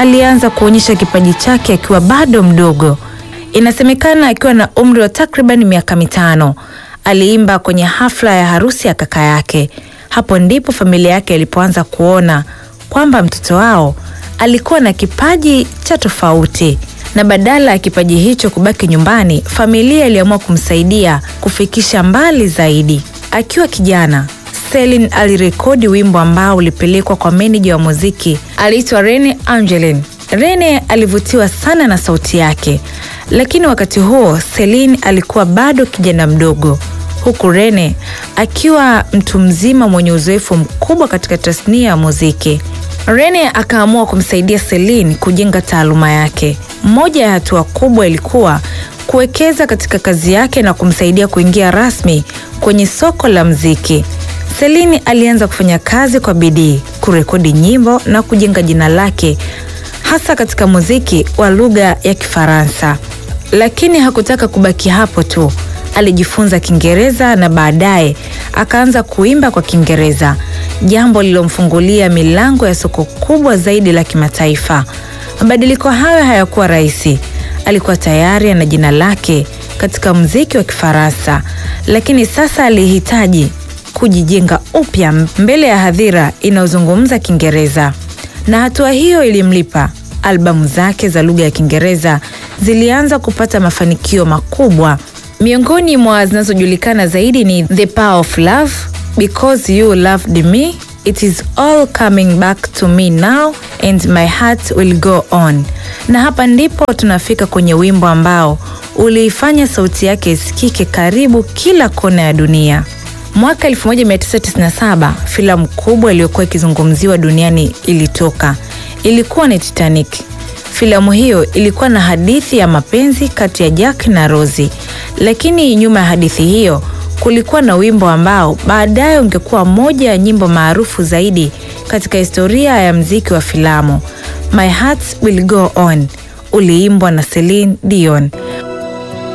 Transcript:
alianza kuonyesha kipaji chake akiwa bado mdogo. Inasemekana akiwa na umri wa takriban miaka mitano aliimba kwenye hafla ya harusi ya kaka yake. Hapo ndipo familia yake ilipoanza kuona kwamba mtoto wao alikuwa na kipaji cha tofauti, na badala ya kipaji hicho kubaki nyumbani, familia iliamua kumsaidia kufikisha mbali zaidi. Akiwa kijana, Celine alirekodi wimbo ambao ulipelekwa kwa meneja wa muziki aliitwa Rene Angelin. Rene alivutiwa sana na sauti yake, lakini wakati huo Celine alikuwa bado kijana mdogo, huku Rene akiwa mtu mzima mwenye uzoefu mkubwa katika tasnia ya muziki. Rene akaamua kumsaidia Celine kujenga taaluma yake. Moja ya hatua kubwa ilikuwa kuwekeza katika kazi yake na kumsaidia kuingia rasmi kwenye soko la muziki. Celine alianza kufanya kazi kwa bidii, kurekodi nyimbo na kujenga jina lake hasa katika muziki wa lugha ya Kifaransa. Lakini hakutaka kubaki hapo tu. Alijifunza Kiingereza na baadaye akaanza kuimba kwa Kiingereza, jambo lililomfungulia milango ya soko kubwa zaidi la kimataifa. Mabadiliko hayo hayakuwa rahisi. Alikuwa tayari ana jina lake katika muziki wa Kifaransa, lakini sasa alihitaji kujijenga upya mbele ya hadhira inayozungumza Kiingereza, na hatua hiyo ilimlipa. Albamu zake za lugha ya Kiingereza zilianza kupata mafanikio makubwa. Miongoni mwa zinazojulikana zaidi ni The Power of Love, Because You Loved Me, It Is All Coming Back to Me Now and My Heart Will Go On. Na hapa ndipo tunafika kwenye wimbo ambao uliifanya sauti yake isikike karibu kila kona ya dunia. Mwaka 1997 filamu kubwa iliyokuwa ikizungumziwa duniani ilitoka. Ilikuwa ni Titanic. Filamu hiyo ilikuwa na hadithi ya mapenzi kati ya Jack na Rose, lakini nyuma ya hadithi hiyo kulikuwa na wimbo ambao baadaye ungekuwa moja ya nyimbo maarufu zaidi katika historia ya mziki wa filamu. My Heart Will Go On uliimbwa na Celine Dion.